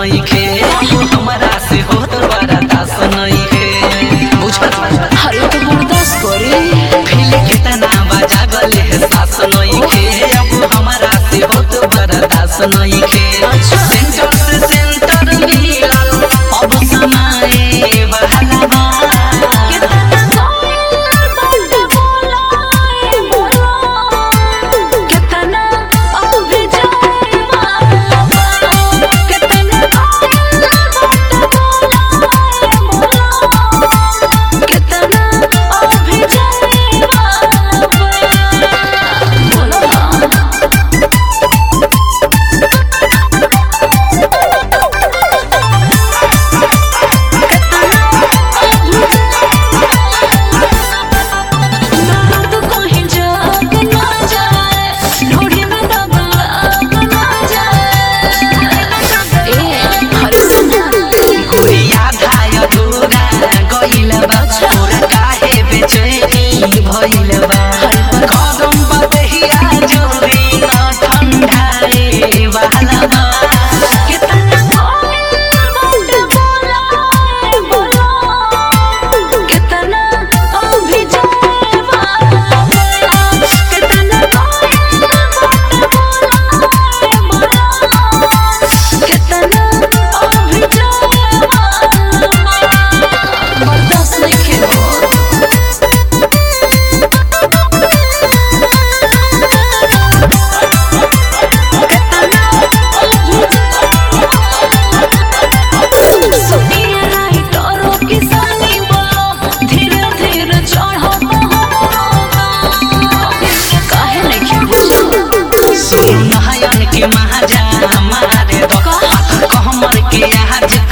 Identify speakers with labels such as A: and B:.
A: नइखे हमरा से होत बड़ा दास नइखे बुझत
B: अरे तो बर्दाश्त करे
A: फिल कितना बजा गले है सास नइखे अब हमरा से होत बड़ा दास नइखे सेंटर से सेंटर मिलल अब समाए बहला बा गुड़िया धाय दूरा गइल बा तोरा काहे बेचैनी भइल बा कदम बदहिया जोरी न ठंडाए वाला बा
B: बर्दाश्त नहीं खेलो काहे नहीं
A: सुन नयन के महाजा मारे दो हाथ कहमर के आज